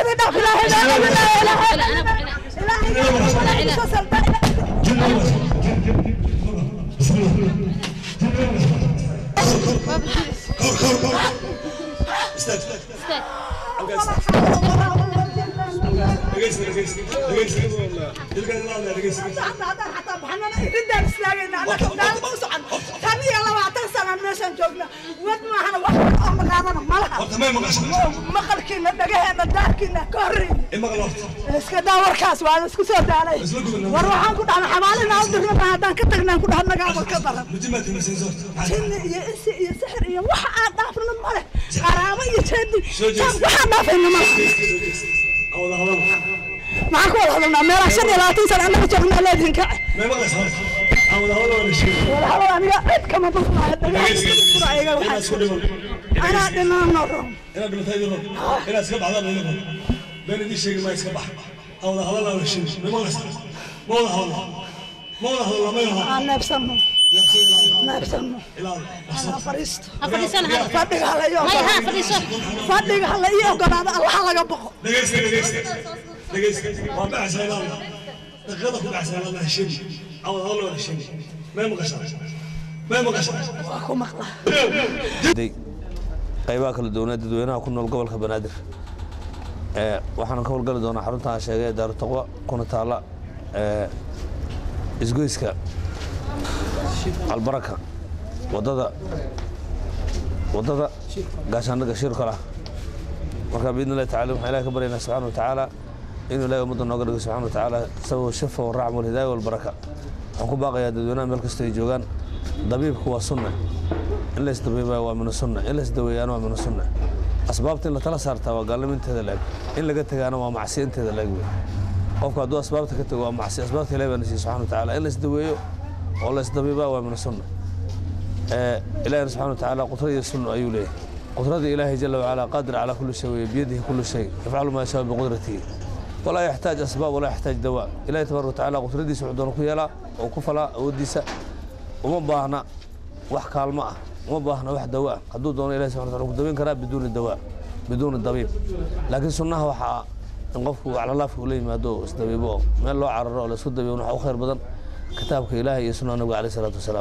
iskada dhaaf ilaahay ilaahay ilaahay ilaahay soo salda maqalkiina dhagaheena daarkiina ka horreyn iska daa warkaas waan isku soo daalay war waxaan ku dhahna xamaalina u dirna haddaan ka tagnaan ku dhaha nagaaba ka daran jinni iyo insi iyo sixir iyo waxa aan dhaafna male qaraamo iyo jeedi waxaan dhaafayna male maxaan ku wada hadalnaa meelaa shan iyo labaatan sana annaga joognaa leedihin kace walaalo aniga cid kama dulmaayo dhagaha waxaa anaa dhinano ron aan neebsano neebsano anaa fadhiisto fadhiga hala ii ogolaado fadhiga hala ii ogolaado allaha laga boqo waa ku maqla qaybaha kala duwanaa dadweynaha ku nool gobolka banaadir waxaan ka howlgali doonaa xarunta aan sheegay daaru taqwa kuna taalla isgoyska albaraka wadada wadada gaashaandhaga shirkalah marka biidn illahi tacala waxaan ilahi ka baryaynaa subxana wa tacaala inuu ilahi ummadda nooga dhigo subxana wa tacaala sabab shafa waraxma walhidaaya walbaraka waxaan ku baaqayaa dadweynaha meel kastoo ay joogaan dabiibku waa sunna in la isdabiibaa waa mina sunna in la isdaweeyaana waa mina sunna asbaabta in la tala saartaa waa gaalniminteeda laeg in laga tegaana waa macsiya inteeda laeg wey qofku hadduu asbaabta ka tego waa macsiya asbaabta ilahi baa nasiiye subxana wa tacaala in la isdaweeyo oo la isdabiibaa waa mina sunna ilahina subxana wa tacaala qudrad iyo sunna ayuu leeyahay qudradii ilaahay jala wacala qaadir calaa kulli shay weye biyadihi kulli shay yafcalu maa yashaa biqudratihi walaa yaxtaaj asbaab walaa yaxtaaj dawaa ilahi tabaraka watacaala qudradiisa wuxuu doona ku yeelaa oo ku falaa awooddiisa uma baahna wax kaalmo ah uma baahna wax dawo ah hadduu doono ilahi subxana wataala ku daweyn karaa biduuni dawaa biduuni dabiib laakiin sunnaha waxaa in qofku aclalaafka ula yimaado oo isdabiibo oo meel loo cararo oo la isku dabiibo waxa u khayr badan kitaabka ilaahay iyo sunnaha nabiga alayh salaatu wasalaam